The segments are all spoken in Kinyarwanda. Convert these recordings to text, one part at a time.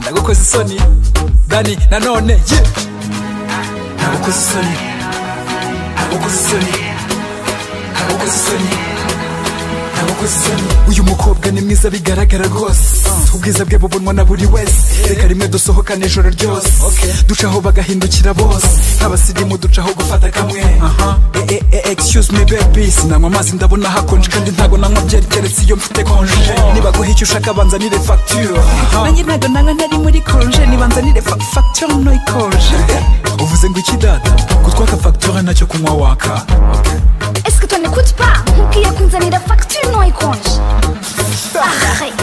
nagukoze isoni dani nanone ye nagukoze isoni nagukoze isoni nagukoze isoni nagukoze isoni uyu mukobwa ni mwiza bigaragara rwose ubwiza bwe bubonwa na buri wese reka rimwe dusohokane ijoro ryose ducaho bagahindukira bose nk'abasirimu ducaho gufata kamwe Eh, eh, eh, excuse me baby sinanywa amazi ndabona hakonje kandi ntabwo nanywa byeri keretse iyo mfite konje niba guha icyo ushaka banzanire facture Aha. nanjye ntabwo nanywa ntari muri konje nibanzanire fa- facture no ikonje uvuze ngo iki data gutwaka facture ntacyo kunywa waka Est-ce que tu n'écoutes pas Moukia Kunzanira facture non ikonje Arrête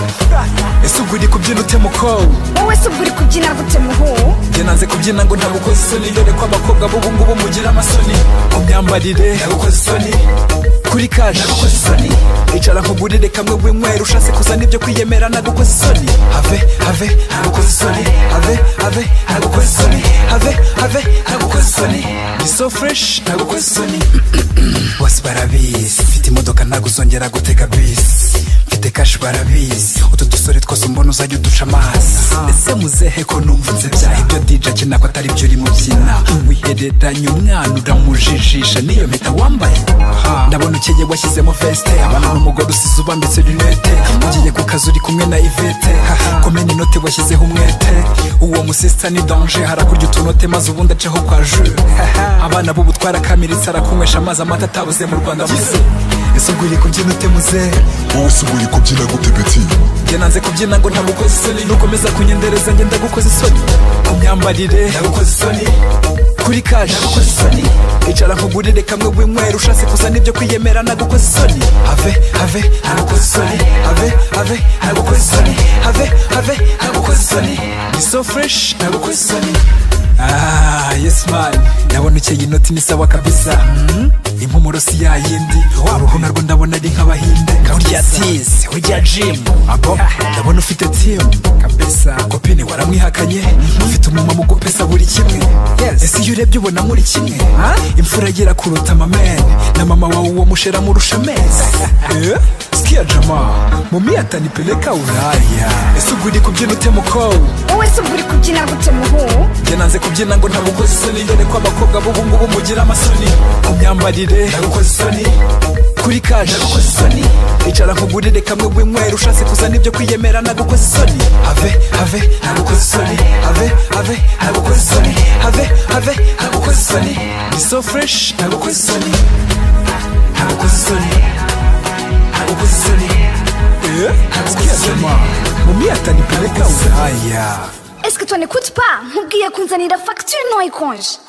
ese ubwo uri kubyina ute mukowe Wowe se ubwo uri kubyina gute muhu njye nanze kubyina ngo ntagukoze isoni dore ko abakobwa b'ubu ngubu mugira amasoni mu myambarire ntagukoze isoni kuri kaje ntagukoze isoni icara nkugurire kamwe w'inywera ushatse kuzana ibyo kwiyemera ntagukoze isoni have have ntagukoze isoni have have ntagukoze isoni have have ntagukoze isoni ni so fresh ntagukoze isoni bose barabizi mfite imodoka ntabwo uzongera gutega bisi mfite kashi barabizi utu dusore twose mbona uzajya uduca amazi ndetse muzehe ko numva byaha ibyo dija akina ko atari byo uri mu byina wihereranya umwana uramujijisha niyo mpeta wambaye ndabona ukeye washyizemo veste abana n'umugore usize ubambitse rinete ugiye ku kazi uri kumwe na ivete komena inote washyizeho umwete uwo musista ni danje harakurya utunote maze ubundi aceho kwa ju abana b'ubu twarakamiritse arakunywesha amazi amata atabuze mu rwanda muze ese ubwo uri kubyina ute muze wowe se ubwo uri kubyina gute beti njye nanze kubyina ngo ntagukoze isoni nukomeza kunyendereza njye ndagukoze isoni ku myambarire ndagukoze isoni kuri kaje ndagukoze isoni icara nkugurire kamwe w'inywera ushatse kuzana ibyo kwiyemera nagukoze isoni have have ntagukoze isoni have have ntagukoze isoni have have ntagukoze isoni ni so fresh ntagukoze isoni Ah, yes man ndabona ukeye inoti ni sawa kabisa Mm, impumuro si ya yindi uruhu narwo ndabona ari nk'abahinde urya tisi urya jimu abo ndabona ufite timu kabisa kopine waramwihakanye ufite umumama ugupesa buri kimwe ese iyo urebye ubona muri kimwe imfura yera kuruta amamene na mama wawe uwo mushera murusha amezi Eh? sikia jama mumi atanipeleka uraya ese ubwo uri kubyina ute mukowe Wowe se ubwo uri kubyina gute muhu njye nanze kubyina ngo ntagukoze isoni dore ko abakobwa b'ubu ngubu mugira amasoni ku myambarire ntagukoze isoni kuri kaje ntagukoze isoni icara nkugurire kamwe w'inywera ushatse kuzana ibyo kwiyemera ntagukoze isoni have have ntagukoze isoni have have ntagukoze isoni have have ntagukoze isoni ni so fresh ntagukoze isoni ntagukoze isoni ntagukoze isoni Eh? Sikia jama mumi atanipeleka uraya Est-ce que tu n'écoutes pas Moukia Kunzanira facture non ikonje